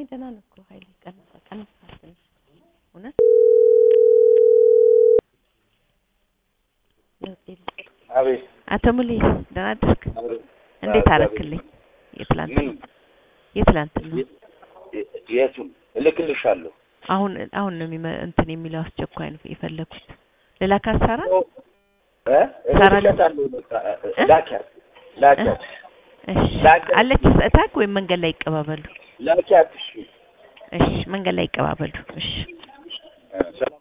ደህና ነው እኮ ኃይሌ ቀንሳ ቀንሳ ትንሽ እውነት ለውጥ የለም። አቤት አቶ ሙሌ ደህና አደርክ? አቤት። እንዴት አዎ፣ አረክልኝ? የትላንት ምን የትላንት ነው የ- የቱን እልክልሻለሁ? አሁን አሁን ነው የሚመ እንትን የሚለው አስቸኳይ ነው የፈለኩት ልላካት ሳራ እ? ሳራ እልክለታለሁ። በቃ እ? ላኪያት ላኪያት እሺ ላኪያት። አለች እታክ ወይም መንገድ ላይ ይቀባበሉ ላኪያት። እሺ እሺ መንገድ ላይ ይቀባበሉ እሺ እ፣ ሰላም